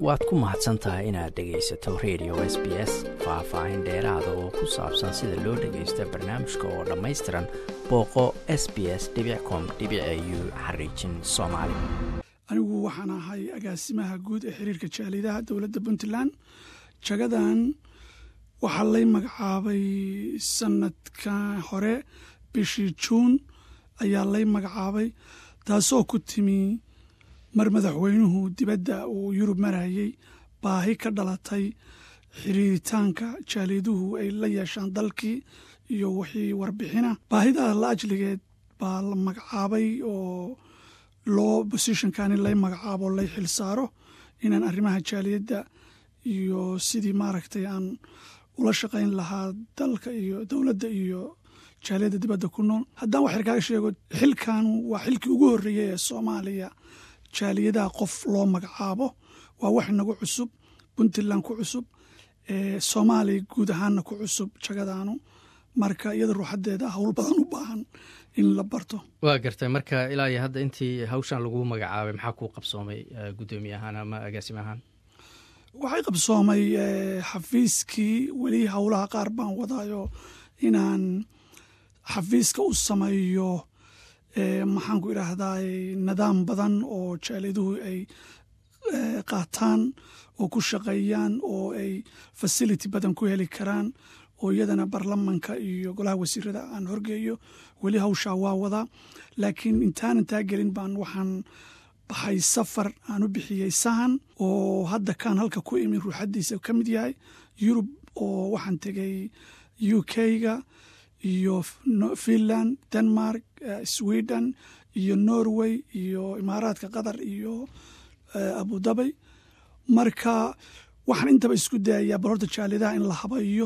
waad ku mahadsan tahay inaad dhegaysato radio s b s faah-faahin dheeraada oo ku saabsan sida loo dhagaysta barnaamijka oo dhammaystiran booqo s b s com u xariijin soomaali anigu waxaan ahay agaasimaha guud ee xiriirka jaalidaha dowladda puntland jagadan waxaa lay magacaabay sanadka hore bishii juun ayaa lay magacaabay taasoo ku timi mar madaxweynuhu dibadda uu yurub marayay baahi ka dhalatay xiriiritaanka jaaliduhu ay la yeeshaan dalkii iyo wixii warbixina baahidaa la ajligeed baa la magacaabay oo loo bosishonkan in lay magacaabo lay xil saaro inaan arrimaha jaaliyadda iyo sidii maaragtay aan ula shaqayn lahaa dalka iyo dowladda iyo jaaliyadda dibadda ku nool haddaan wax yar kaaga sheego xilkan waa xilkii ugu horreeyay ee soomaaliya jaaliyadaha qof loo magacaabo waa wax inagu cusub puntland ku cusub soomaaliya guud ahaanna ku cusub jagadaanu marka iyada ruuxadeeda howl badan u baahan in la barto waa gartay marka ilaa iyo hadda intii hawshan lagu magacaabay maxaa kuu qabsoomay guddoomiye ahaan ama agaasime ahaan waxay qabsoomay xafiiskii weli howlaha qaar baan wadaayo inaan xafiiska u sameeyo maxaan ku idhaahdaa nidaam badan oo jaaliyaduhu ay qaataan oo ku shaqeeyaan oo ay fasility badan ku heli karaan oo iyadana baarlamanka iyo golaha wasiirada aan horgeeyo weli hawshaa waa wadaa laakiin intaanan taa gelin baan waxaan baxay safar aan u bixiyey sahan oo hadda kaan halka ku imi ruuxadiisa ka mid yahay yurub oo waxaan tegay u k-ga iyo finland denmark sweden iyo norway iyo imaaraadka qatar iyo abudabay marka waxaan intaba isku dayayaa bal horta jaalidaha in la habayo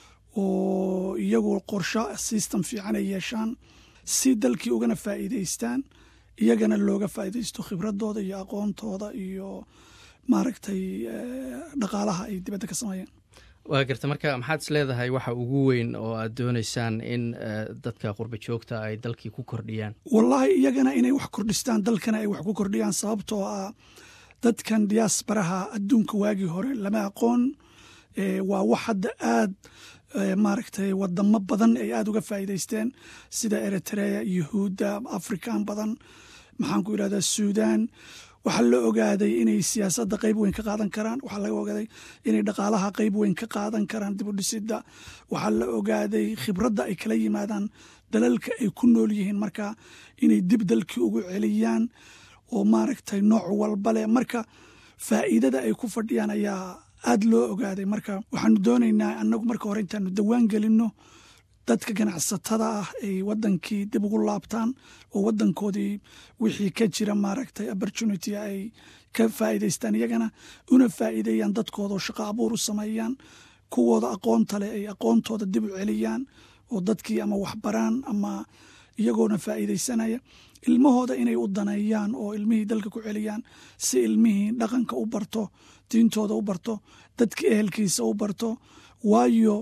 oo iyagu qorsho system fiican ay yeeshaan si dalkii ugana faa'iidaystaan iyagana looga faa'iidaysto khibradooda iyo aqoontooda iyo maaragtay dhaqaalaha ay dibadda ka sameeyaan waa garta marka maxaad is leedahay waxa ugu weyn oo aad dooneysaan in dadka qurba joogta ay dalkii ku kordhiyaan wallaahi iyagana inay wax kordhistaan dalkana ay wax ku kordhiyaan sababtoo ah dadkan diyaasbaraha adduunka waagii hore lama aqoon waa wax hadda aad maaragtay wadamo badan ay aada uga faa'iidaysteen sida eritrea yuhuudda afrikan badan maxaan ku yidhahdaa suudan waxaa la ogaaday inay siyaasadda qayb weyn ka qaadan karaan waxaa laga ogaaday inay dhaqaalaha qayb weyn ka qaadan karaan dib u dhisidda waxaa la ogaaday khibradda ay kala yimaadaan dalalka ay ku nool yihiin marka inay dib dalkii ugu celiyaan oo maaragtay nooc walba leh marka faa'iidada ay ku fadhiyaan ayaa aada loo ogaaday marka waxaanu doonaynaa annagu marka hore intaanu dawaan gelinno dadka ganacsatada ah ay wadankii dib ugu laabtaan oo wadankoodii wixii ka jira maaragtay opportunity ay ka faa'iidaystaan iyagana una faa'iideeyaan dadkooda oo shaqo abuur u sameeyaan kuwooda aqoonta leh ay aqoontooda dib u celiyaan oo dadkii ama waxbaraan ama iyagoona faa'iidaysanaya ilmahooda inay u daneeyaan oo ilmihii dalka ku celiyaan si ilmihii dhaqanka u barto diintooda u barto dadkii ehelkiisa u barto waayo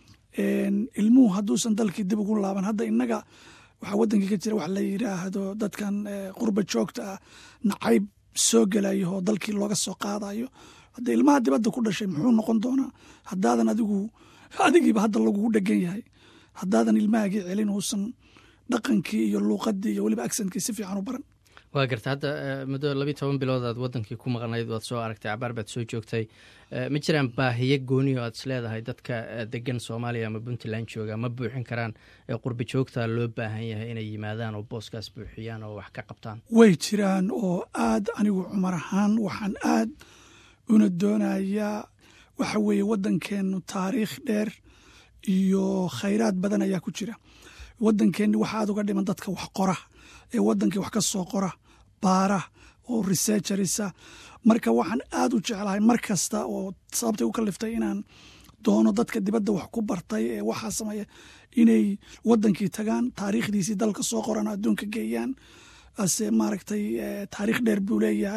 ilmuhu hadduusan dalkii dib ugu laaban hadda innaga waxaa wadankii ka jira wax la yidhaahdo dadkan qurba joogta ah nacayb soo gelayo oo dalkii looga soo qaadayo hadda ilmaha dibadda ku dhashay muxuu noqon doonaa haddaadan adigu adigiiba hadda lagugu dhegan yahay haddaadan ilmahagii celin uusan dhaqankii iyo luuqadii iyo weliba aksentkii si fiican u baran waa garta hadda muddo labiiy toban bilood aad wadankii ku maqnayd waad soo aragtay cabaar baad soo joogtay ma jiraan baahiyo gooni o aad is leedahay dadka degan soomaaliya ama puntland jooga ma buuxin karaan qurba joogta loo baahan yahay inay yimaadaan oo booskaas buuxiyaan oo wax ka qabtaan way jiraan oo aad anigu cumar ahaan waxaan aad una doonayaa waxa weeye waddankeennu taariikh dheer iyo khayraad badan ayaa ku jira waddankeenni waxa aad uga dhiman dadka wax qora ee waddankii wax ka soo qora baara oo researcherisa marka waxaan aad u jeclahay mar kasta oo sababtay u kaliftay inaan doono dadka dibadda wax ku bartay ee waxaa sameeya inay waddankii tagaan taariikhdiisii dalka soo qoran adduunka geeyaan ase maaragtay taariikh dheer buu leeyahay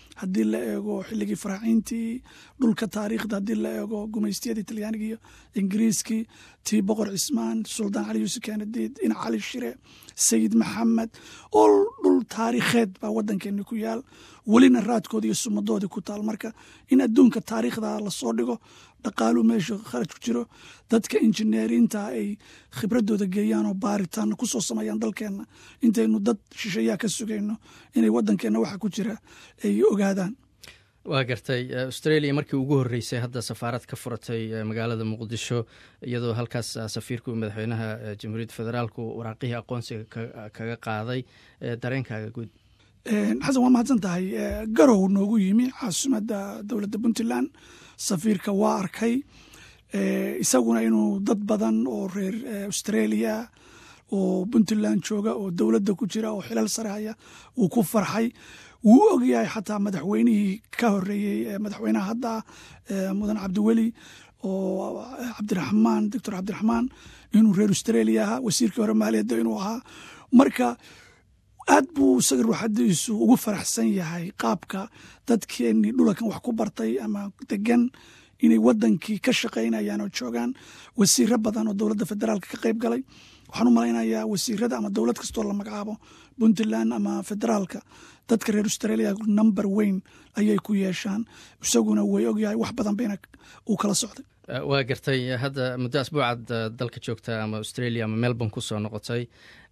haddii la eego xilligii faraaciintii dhulka taariikhda haddii la eego gumaystiyadii talyaaniga iyo ingiriiskii tii boqor cismaan suldaan cali yuusuf kanadiid ina cali shire sayid maxamed ol dhul taariikheed baa waddankeeni ku yaal welina raadkoodi iyo sumadoodii ku taal marka in adduunka taariikhda lasoo dhigo dhaqaalu meesha kharaj ku jiro dadka injineerinta ay khibradooda geeyaan oo baaritaan kusoo sameeyaan dalkeenna intaynu dad shisheeyaa ka sugayno inay waddankeenna waxa ku jira ay ogaadaan waa gartay australia markii ugu horreysay hadda safaarad ka furatay magaalada muqdisho iyadoo halkaas safiirku madaxweynaha jamhuuriyadda federaalku waraaqihii aqoonsiga kaga qaaday dareenkaaga guud xasan waa mahadsan tahay garow noogu yimi caasimadda dowladda puntland safiirka waa arkay isaguna inuu dad badan oo reer australia oo puntland jooga oo dowladda ku jira oo xilal sare haya uu ku farxay wuu ogyahay xataa madaxweynihii ka horeeyey madaxweynaha hadda mudan cabdiweli oo cabdiraxmaan doctor cabdiraxmaan inuu reer australia ahaa wasiirkii hore maaliyadda inuu ahaa marka aad buu isaga ruuxadiisu ugu faraxsan yahay qaabka dadkeenii dhulakan wax ku bartay ama degan inay wadankii ka shaqaynayaan oo joogaan wasiiro badan oo dowladda federaalka ka qayb galay waxaan u malaynayaa wasiirada ama dowlad kastoo la magacaabo puntland ama federaalka dadka reer australia number weyn ayay ku yeeshaan isaguna way ogyahay wax badan bayna uu kala socday waa gartay hadda muddo asbuucaad dalka joogta ama australia ama melbourne ku soo noqotay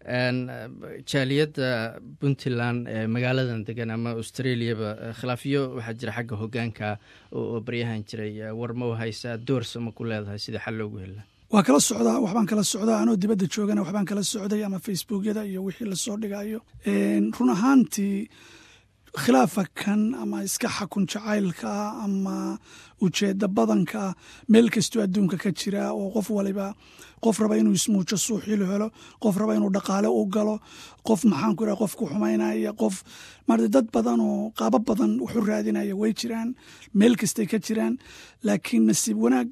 jaaliyadda puntland ee magaaladan degan ama australiaba khilaafyo waxaa jira xagga hogaanka oo baryahan jiray war ma haysaa doorsa ma ku leedahay sida xal loogu hela waa kala socdaa waxbaan kala socdaa anoo dibadda joogana waxbaan kala socday ama facebookyada iyo wixii lasoo dhigayo run ahaantii khilaafa kan ama iska xakun jacaylka ama ujeedda badanka meel kastoo adduunka ka jira oo qof waliba qof raba inuu ismuujo suuxilu helo qof raba inuu dhaqaale u galo qof maxaanku iraha qof ku xumaynaya qof maarata dad badan oo qaabo badan wuxu raadinaya way jiraan meel kastay ka jiraan laakiin nasiib wanaag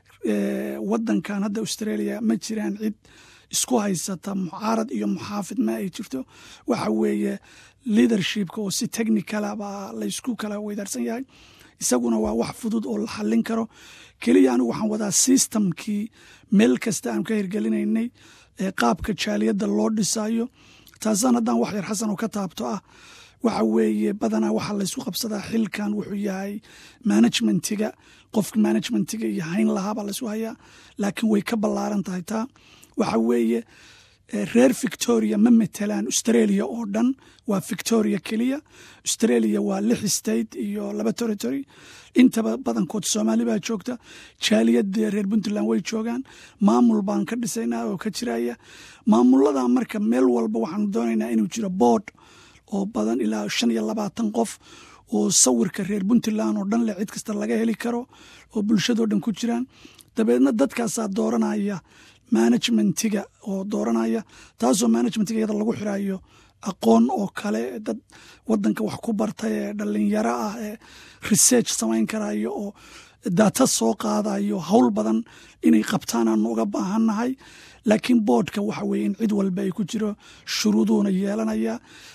waddankan hadda australia ma jiraan cid isku haysata mucaarad iyo muxaafid ma ay jirto waxa weeye leadershipka oo si technicala baa laysku kala weydaarsan yahay isaguna waa wax fudud oo la xallin karo keliya anigu waxaan wadaa systemkii meel kasta aan ka hirgelinaynay qaabka jaaliyadda loo dhisayo taasaan haddaan wax yar xasan oo ka taabto ah waxa weeye badanaa waxaa laysku qabsadaa xilkan wuxuu yahay management-iga qofka management-iga iyo hayn lahaabaa laysku hayaa laakiin way ka ballaaran tahay taa waxa weeye reer victoria ma matelaan australia oo dhan waa victoria keliya australia waa lix state iyo laba territory intaba badankood soomaali baa joogta jaaliyadda reer puntland way joogaan maamul baan ka dhisaynaa oo ka jiraya maamulada marka meel walba waxaanu doonaynaa inuu jiro board oo badan ilaa shan iyo labaatan qof oo sawirka reer puntland oo dhan leh cid kasta laga heli karo oo bulshadoo dhan ku jiraan dabeedna dadkaasaa dooranaya managementiga oo dooranaya taasoo managementiga iyada lagu xirayo aqoon oo kale dad wadanka wax ku bartay ee dhalinyaro ah ee research samayn karayo oo data soo qaadayo howl badan inay qabtaan aanu uga baahannahay laakiin boodhka waxa weye in cid walba ay ku jiro shuruuduuna yeelanaya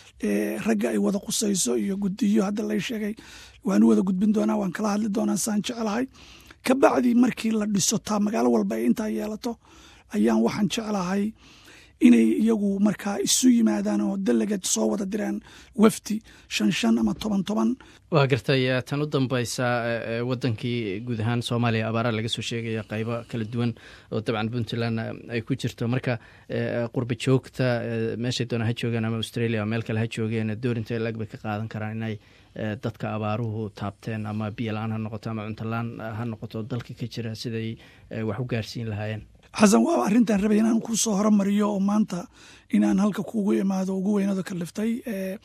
ragga ay wada qusayso iyo gudiyo hadda lay sheegay waanu wada gudbin doonaa waan kala hadli doonaa saan jeclahay kabacdi markii la dhiso taa magaalo walba ay intaa yeelato ayaan waxaan jeclahay inay iyagu markaa isu yimaadaan oo delegate soo wada diraan wafdi shan shan ama toban toban waa gartay tan u dambaysa wadankii guud ahaan soomaaliya abaara laga soo sheegaya qaybo kala duwan oo dabcan puntland ay ku jirto marka qurba joogta meeshay doona ha joogaan ama australia meel kale ha joogeen doorinta lag bay ka qaadan karaan inay dadka abaaruhu taabteen ama biyo la-aan ha noqoto ama cuntolaan ha noqoto dalka ka jira siday wax u gaarsiin lahaayeen xasan waa arrintan rabay inaan ku soo horumariyo oo maanta inaan halka kuugu imaado ugu weynado kaliftay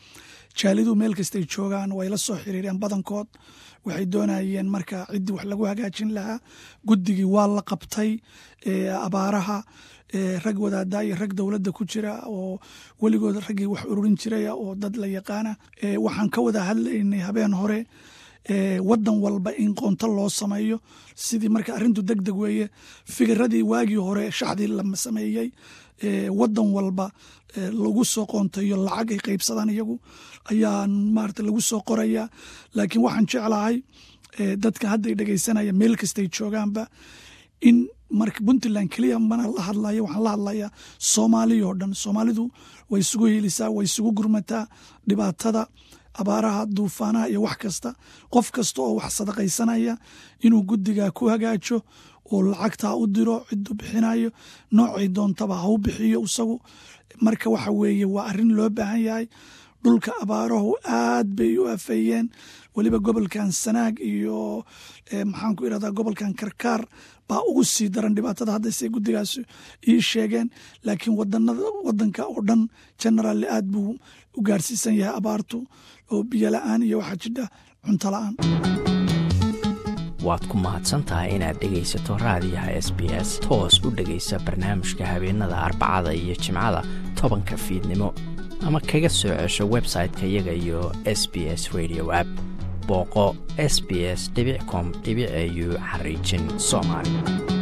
jaalidu meel kastay joogaan way la soo xiriireen badankood waxay doonayeen marka ciddii wax lagu hagaajin lahaa guddigii waa la qabtay abaaraha rag wadaadaa iyo rag dowladda ku jira oo weligood raggii wax ururin jiraya oo dad la yaqaana waxaan ka wada hadlaynay habeen hore wadan walba in qoonto loo sameeyo sidii marka arrintu deg deg weeye fikiradii waagii hore shaxdii la sameeyey wadan walba lagu soo qoontayo lacag ay qaybsadaan iyagu ayaa maarata lagu soo qoraya laakiin waxaan jeclahay dadka hadday dhegeysanaya meel kastay joogaanba in marka puntland keliya mana la hadlaya waxaan la hadlayaa soomaaliya oo dhan soomaalidu way isugu helisaa way isugu gurmataa dhibaatada abaaraha duufaanaha iyo wax kasta qof kasta oo wax sadaqaysanaya inuu guddiga ku hagaajo oo lacagtaa u diro ciduu bixinayo noocay doontaba ha u bixiyo isagu marka waxa weeye waa arrin loo baahan yahay dhulka abaarahu aad bay u afeeyeen weliba gobolkan sanaag iyo maxaan ku irahdaa gobolkan karkaar baa ugu sii daran dhibaatada haddayse guddigaas ii sheegeen laakiin wadanada wadanka oo dhan generaali aad buu u gaarsiisan yahay abaartu oo biyo la-aan iyo waxaa jidha cunto la-aan waad ku mahadsantahay inaad dhegaysato raadiyaha s b s toos u dhegaysa barnaamijka habeenada arbacada iyo jimcada tobanka fiidnimo ama kaga soo cesho website-ka iyaga iyo s b s radio app booqo s b s com au xariijin soomaali